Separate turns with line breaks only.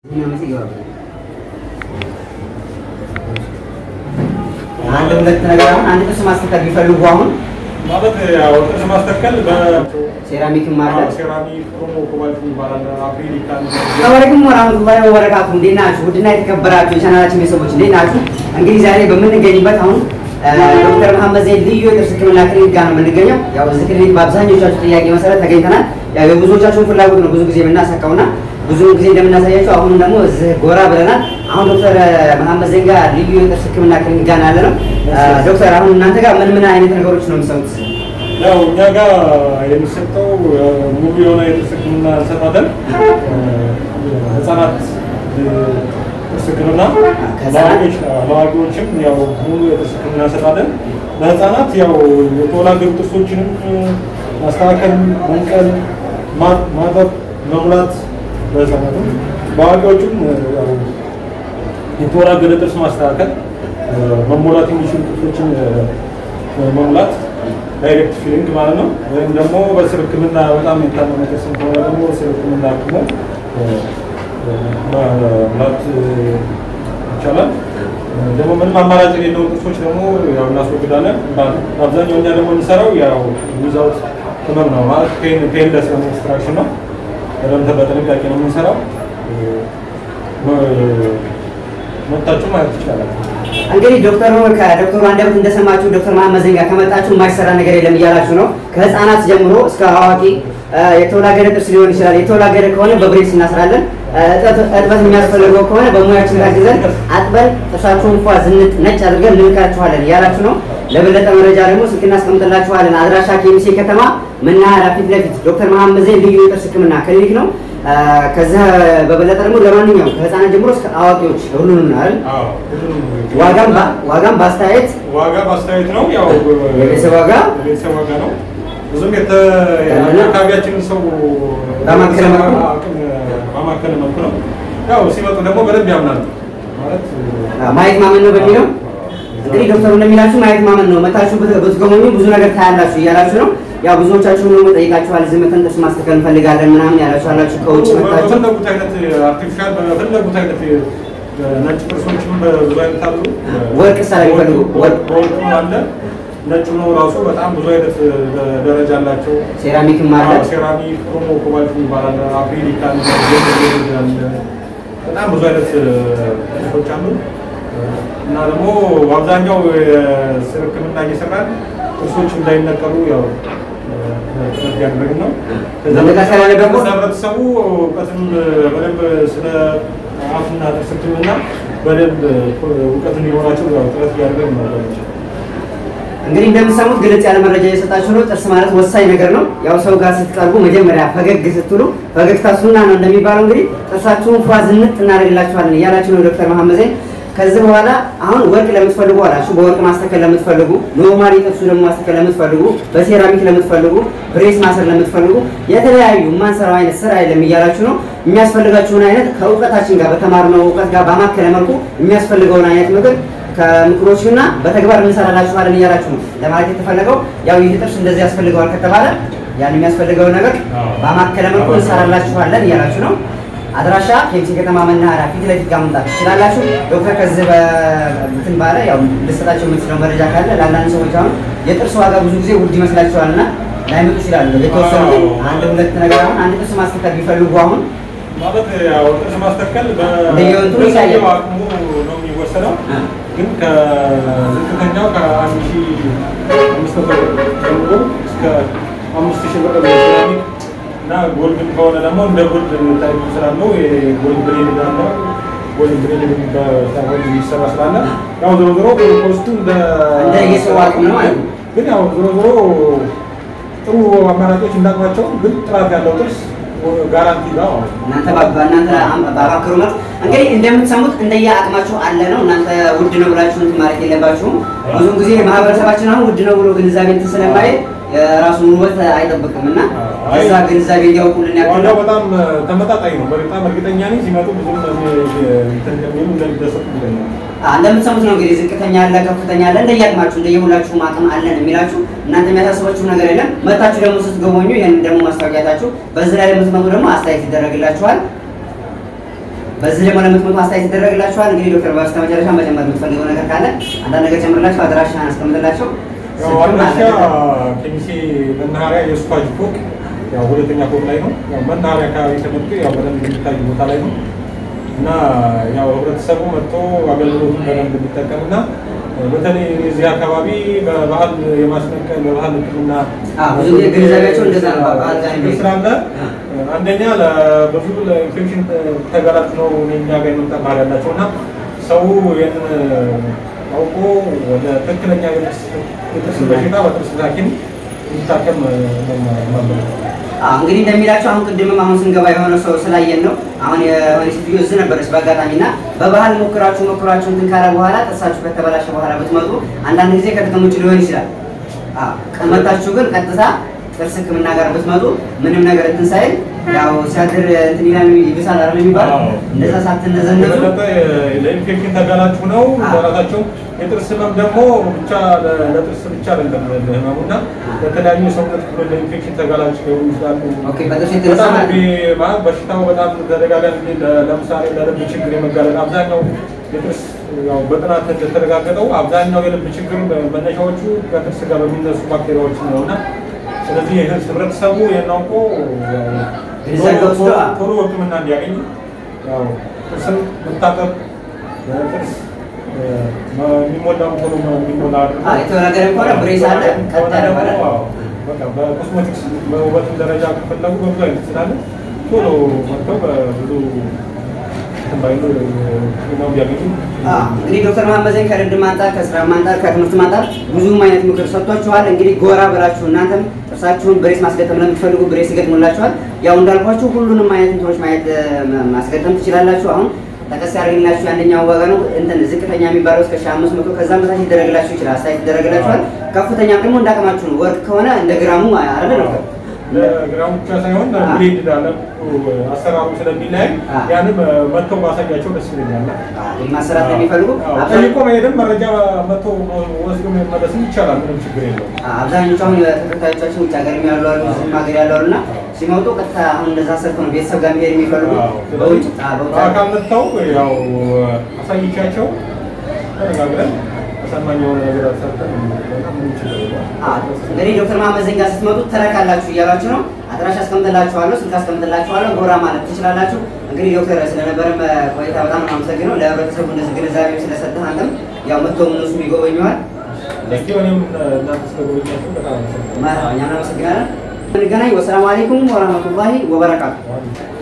አንድ ሁለት ነገር አሁን አንድ ጥርስ ማስተካከል ቢፈልጉ አሁን
ማለት ያው ጥርስ ማስተከል
ሴራሚክም አለ።
በሴራሚክ ክሮሞ ኮባልት ይባላል። አፍሪካን
ሰላም ወራህመቱላሂ ወበረካቱ። እንዴት ናችሁ? ውድና የተከበራችሁ የቻናላችን ቤተሰቦች እንዴት ናችሁ? እንግዲህ ዛሬ በምንገኝበት አሁን ዶክተር መሐመድ ዘይድ ልዩ የጥርስ ሕክምና ክሊኒክ ጋር ነው የምንገኘው። ያው እዚህ ክሊኒክ በአብዛኞቻችሁ ጥያቄ መሰረት ተገኝተናል። ያው የብዙዎቻችሁን ፍላጎት ነው ብዙ ጊዜ የምናሳካውና ብዙ ጊዜ እንደምናሳያቸው አሁንም ደግሞ እዚህ ጎራ ብለናል። አሁን ዶክተር መሐመድ ዘይድ ጋር ልዩ የጥርስ ሕክምና ክሊኒክ ጋር ያለ ነው። ዶክተር አሁን እናንተ ጋር ምን ምን አይነት ነገሮች ነው የሚሰሩት?
ያው እኛ ጋር የሚሰጠው ሙሉ የሆነ የጥርስ ህክምና እንሰጣለን። ህጻናት ጥርስ ህክምና ለአዋቂዎች ለአዋቂዎችም ያው ሙሉ የጥርስ ህክምና እንሰጣለን። ለህጻናት ያው የተወላገዱ ጥርሶችንም ማስተካከል፣ መንቀል፣ ማ- ማጠብ፣ መሙላት ለህጻናትም በአዋቂዎችም ያው የተወላገደ ጥርስ ማስተካከል፣ መሞላት የሚችሉ ጥርሶችን መሙላት ዳይሬክት ፊሊንግ ማለት ነው። ወይም ደግሞ በስር ህክምና በጣም የታመመ ጥርስ ከሆነ ደግሞ በስር ህክምና አክሞ መሙላት ይቻላል። ደግሞ ምንም አማራጭ የሌለውን ጥርሶች ደግሞ ያው እናስወግዳለን። አብዛኛው እኛ ደግሞ የምንሰራው ያው ዊዛውት ህመም ነው ማለት ፔንለስ የሆነ ኤክስትራክሽን ነው። በደንብ በጥንቃቄ ነው የምንሰራው። መታችሁ ማየት ይቻላል።
እንግዲህ ዶክተሩ ከዶክተሩ አንደበት እንደሰማችሁ ዶክተር መሐመድ ዘይድ ጋር ከመጣችሁ የማይሰራ ነገር የለም እያላችሁ ነው። ከህፃናት ጀምሮ እስከ አዋቂ የተወላገደ ጥርስ ሊሆን ይችላል። የተወላገደ ከሆነ በብሬስ እናስራለን። እጥበት የሚያስፈልገው ከሆነ በሙያችን ታግዘን አጥበን ጥርሳችሁን እንኳ ዝንጥ ነጭ አድርገን እንልካችኋለን እያላችሁ ነው። ለበለጠ መረጃ ደግሞ ስልክ እናስቀምጥላችኋለን። አድራሻ ኬሚሴ ከተማ መናኸሪያ ፊት ለፊት ዶክተር መሐመድ ዘይድ ልዩ የጥርስ ህክምና ክሊኒክ ነው። ከዛ በበለጠ ደግሞ ለማንኛውም ከህፃናት ጀምሮ እስከ አዋቂዎች ሁሉንም ነው አይደል?
አዎ፣ ሁሉንም
ዋጋም በ- ዋጋም በአስተያየት
ዋጋ ማስተያየት ነው። ያው
የቤተሰብ ዋጋ
የቤተሰብ ዋጋ ነው። ብዙም የተ
ያለና
የአካባቢያችንን ሰው
ባማከለ መልኩ?
አቅም ባማከለ መልኩ ነው። ያው ሲመጡ ደግሞ በደንብ ያምናሉ ማለት
ማየት ማመን ነው በሚለው እንግዲህ ዶክተሩ እንደሚላችሁ ማየት ማመን ነው። መታችሁ ብት- ብትጎበኙ ብዙ ነገር ታያላችሁ እያላችሁ ነው። ያው ብዙዎቻችሁ ደግሞ ጠይቃችኋል። ዝም መተን ጥርስ ማስተካከል እንፈልጋለን ምናምን ያላችሁ አላችሁ። ከውጭ መታችሁ
በፈለጉት አይነት አርቲፊሻል በፈለጉት አይነት ነጭ ጥርሶችም በብዙ አይነት አሉ።
ወርቅ ስራ የሚፈልጉ ወርቅ
ወርቅም አለ። ነጭ ነው ራሱ በጣም ብዙ አይነት ደረጃ አላቸው።
ሴራሚክም አለ።
አዎ፣ ሴራሚክ ክሮሞ ኮባልት ይባላል። አፍሪካ አለ፣ በጣም ብዙ አይነት ጥርሶች አሉ እና ደግሞ በአብዛኛው የስር ሕክምና እየሰራን ጥርሶች እንዳይነቀሉ ያው ጥረት እያደረግን ነው። ከዛ
መነቃቀል ያለበት
ደግሞ ህብረተሰቡ እውቀትም በደንብ ስለ አፍና ጥርስ ሕክምና በደንብ እውቀት እንዲኖራቸው ያው ጥረት እያደረግን ነው።
እንግዲህ እንደምትሰሙት ግልጽ ያለ መረጃ እየሰጣችሁ ነው። ጥርስ ማለት ወሳኝ ነገር ነው። ያው ሰው ጋር ስትቀርቡ መጀመሪያ ፈገግ ስትሉ ፈገግታ ሱና ነው እንደሚባለው እንግዲህ ጥርሳችሁን ፏ ዝንጥ እናደርግላችኋለን እያላችሁ ነው ዶክተር መሐመድ ዘይድ። ከዚህ በኋላ አሁን ወርቅ ለምትፈልጉ አላችሁ፣ በወርቅ ማስተከል ለምትፈልጉ፣ ኖርማሊ ጥርሱ ደግሞ ማስተከል ለምትፈልጉ፣ በሴራሚክ ለምትፈልጉ፣ ብሬስ ማሰር ለምትፈልጉ የተለያዩ የማንሰራው አይነት ስራ የለም እያላችሁ ነው። የሚያስፈልጋችሁን አይነት ከእውቀታችን ጋር በተማርነው እውቀት ጋር ባማከለ መልኩ የሚያስፈልገውን አይነት ምክር ከምክሮችና በተግባር እንሰራላችኋለን እያላችሁ ነው ለማለት የተፈለገው። ያው ይህ ጥርስ እንደዚህ ያስፈልገዋል ከተባለ ያን የሚያስፈልገው ነገር በማከለ መልኩ እንሰራላችኋለን እያላችሁ ነው። አድራሻ ኬሚሴ ከተማ መናኸሪያ ፊት ለፊት ጋር መምጣት ትችላላችሁ። ዶክተር ከዚህ በእንትን ባለ ያው ልሰጣቸው የምትችለው መረጃ ካለ ለአንዳንድ ሰዎች አሁን የጥርስ ዋጋ ብዙ ጊዜ ውድ ይመስላችኋልና ላይመጡ ይችላሉ። የተወሰኑ ግን አንድ ሁለት ነገር አሁን አንድ ጥርስ ማስተካከል ቢፈልጉ አሁን
ማለት ያው ጥርስ ማስተከል
እንደየወንቱ ይለያያል።
በሰውየው አቅሙ ነው የሚወሰነው። ግን ከዝቅተኛው ከአንድ ሺህ አምስት መቶ ጀምሮ እስከ አምስት ሺህ ብር በሴራሚክ እና ጎልድም ከሆነ ደግሞ እንደ ጎልድ ታይፕ ስላለው የጎልድ ብሬድ አለ። ጎልድ ብሬድ በጎልድ የሚሰራ ስላለ ያው ዞሮ ዞሮ ኮስቱ እንደ
እንደ የሰው አቅም ነው ማለት ነው።
ግን ያው ዞሮ ዞሮ ጥሩ አማራጮች እንዳቅማቸው ግን ጥራት ያለው ጥርስ ጋራንቲ ጋር ማለት ነው።
እናንተ ባ- እናንተ አም- ባባክሩ መልክ እንግዲህ እንደምትሰሙት እንደየ አቅማችሁ አለ ነው። እናንተ ውድ ነው ብላችሁ እንትን ማለት የለባችሁም። ብዙውን ጊዜ ማህበረሰባችን አሁን ውድ ነው ብሎ ግንዛቤ እንትን ስለማይል የራሱን ውበት አይጠብቅም እና
አይ።
እዛ ግንዛቤ እንዲያውቁልን ያክል
ዋጋው በጣም ተመጣጣኝ ነው። በጣም እርግጠኛ ነኝ ሲመጡ ብዙም እንትን እንደሚሉ እንደሚደሰቱ እርግጠኛ ነኝ።
አ፣ እንደምትሰሙት ነው እንግዲህ ዝቅተኛ አለ፣ ከፍተኛ አለ። እንደየአቅማችሁ እንደየሁላችሁም አቅም አለን የሚላችሁ እናንተ የሚያሳስባችሁ ነገር የለም። መታችሁ ደግሞ ስትጎበኙ ይህን ደግሞ ማስታወቂያታችሁ በዚህ ላይ ለምትመጡ ደግሞ አስተያየት ይደረግላችኋል። በዚህ ደግሞ ለምትመጡ አስተያየት ይደረግላችኋል። እንግዲህ ዶክተር በስተ መጨረሻ መጨመር የምትፈልገው ነገር ካለ አንዳንድ ነገር ጨምርላቸው፣ አድራሻህን አስቀምጥላቸው።
ያው
ስልክም
አድራሻ
አለ።
ኬሚሴ መናኸሪያ የስኳጅ ፎቅ ያው ሁለተኛ ፎቅ ላይ ነው። ያው መናኸሪያ አካባቢ ተመርጦ ያው በደንብ የሚታይ ቦታ ላይ ነው እና ያው ህብረተሰቡ መጥቶ አገልግሎቱን በደንብ እንዲጠቀምና በተለይ እዚህ አካባቢ በባህል የማስነቀል በባህል ሕክምና
አዎ፣ ብዙ ጊዜ ግንዛቤያቸው እንደዛ ነው። በባህል ጋር
ችግር ስላለ አንደኛ ለብዙ ለኢንፌክሽን ተጋላጭ ነው እኛ ጋር የመምጣት ባህል ያላቸው እና ሰው ይህንን አውቆ ወደ ትክክለኛ የጥርስ የጥርስ በሽታ በጥርስ ሐኪም እንዲታከም ነው የማምነው።
አዎ እንግዲህ እንደሚላቸው አሁን ቅድምም አሁን ስንገባ የሆነ ሰው ስላየን ነው። አሁን የሆነ ሴትዮ እዚህ ነበረች በአጋጣሚ እና በባህል ሞክራችሁ ሞክራችሁ እንትን ካለ በኋላ ጥርሳችሁ ከተበላሸ በኋላ ብትመጡ አንዳንድ ጊዜ ከጥቅም ውጭ ሊሆን ይችላል። አዎ ከመጣችሁ ግን ቀጥታ ጥርስ ሕክምና ጋር ብትመጡ ምንም ነገር እንትን ሳይል ያው ሲያድር እንትን ይላል ይብሳል አይደል የሚባለው
አዎ።
እንደዛ ሳትነዘነዙ
የበለጠ ለኢንፌክሽን ተጋላጭ ነው
አዎ።
ለራሳቸው የጥርስ ህመም ደግሞ ብቻ ለ- ለጥርስ ብቻ አይደለም ህመሙ እና ለተለያዩ የሰውነት ክፍሎች ለኢንፌክሽን ተጋላጭ ሊሆኑ ይችላሉ።
ኦኬ በጥርስ የተነሳ
በጣም
ማለት
ቢ- ማለት በሽታው በጣም ተደጋጋሚ ጊዜ ለ- ለምሳሌ ለልብ ችግር የመጋለጥ አብዛኛው የጥርስ ያው በጥናት እንደተረጋገጠው አብዛኛው የልብ ችግር መነሻዎቹ ከጥርስ ጋር በሚነሱ ባክቴሪያዎች ነው እና ስለዚህ ህብረተሰቡ ይህን አውቆ ያው
ግንዛቤ
ቶሎ-
ወስዶ
ቶሎ- ቶሎ ሕክምና እንዲያገኝ ያው ጥርስን መታጠብ ጥርስ የሚሞላው ቶሎ የሚሞላ አድርጎ
አዎ የተወናገረ ከሆነ ብሬስ አለ ቀጥ ያለ
ደግሞ
ማለት
አዎ፣ በቃ በኮስሞቲክስ በውበት ደረጃ ከፈለጉ በብዙ አይነት ስላለ ቶሎ መጥተው በብዙ እንትን ባይሉ ሕክምናው ቢያገኙ
አዎ፣ እንግዲህ ዶክተር መሀመድ ዘይን ከልምድም አንጻር ከስራም አንጻር ከትምህርትም አንጻር ብዙም አይነት ምክር ሰጥቷችኋል። እንግዲህ ጎራ ብላችሁ እናንተም ጥርሳችሁን ብሬስ ማስገጠም ለምትፈልጉ ብሬስ ይገጥሙላችኋል። ያው እንዳልኳችሁ ሁሉንም አይነት እንትኖች ማየት እ፣ ማስገጠም ትችላላችሁ። አሁን ጠቀስ ያደርግላችሁ የአንደኛው ዋጋ ነው እንትን ዝቅተኛ የሚባለው እስከ ሺህ አምስት መቶ ከዛም በታች ይደረግላችሁ ይችላል፣ አስተያየት ይደረግላችኋል። ከፍተኛም ደግሞ እንዳቅማችሁ ነው። ወርቅ ከሆነ እንደ ግራሙ አይደለ ዶክተር?
ለግራሙ ብቻ ሳይሆን ብሌድ ላለ አሰራሩ ስለሚለያይ
አዎ።
ያንም መጥተው ማሳያቸው ደስ ይለኛል።
ይህ ማሰራት የሚፈልጉ
አዎ፣
አብዛኛው
ጠይቆ መሄድም መረጃ መጥቶ ወስዶ መመለስም ይቻላል። ምንም ችግር የለውም።
አብዛኞቹ አሁን ተከታዮቻችን ውጭ ሀገር ያሉ አሉ፣ እዚህም ሀገር ያሉ አሉ እና ሲመጡ ቀጥታ አሁን እንደዛ ሰርተው ነው ቤተሰብ ጋር መሄድ የሚፈልጉ በውጭ አዎ፣ በውጭ ሀገር
በአካል መጥተው ያው አሳይቻቸው ተነጋግረን ተሰማኝ የሆነ ነገር ሰርተን በጣም ምንም ችግር የለውም።
አዎ፣ እንግዲህ ዶክተር መሀመድ ዘይን ጋር ስትመጡ ትረካላችሁ እያሏችሁ ነው። አድራሻ አስቀምጥላችኋለሁ፣ ስልክ አስቀምጥላችኋለሁ፣ ጎራ ማለት ትችላላችሁ። እንግዲህ ዶክተር ስለነበረን ቆይታ በጣም ነው የማመሰግነው። ለህብረተሰቡ እንደዚህ ግንዛቤ ስለሰጠህ አንተም ያው መጥተው እነሱም ይጎበኘዋል።
እስኪ እኔም እናንተ ስለጎበኛችሁ በጣም አመሰግናለሁ።
እኛም እናመሰግናለን። እንገናኝ። ወሰላሙ አለይኩም ወረህመቱላሂ ወበረካቱ።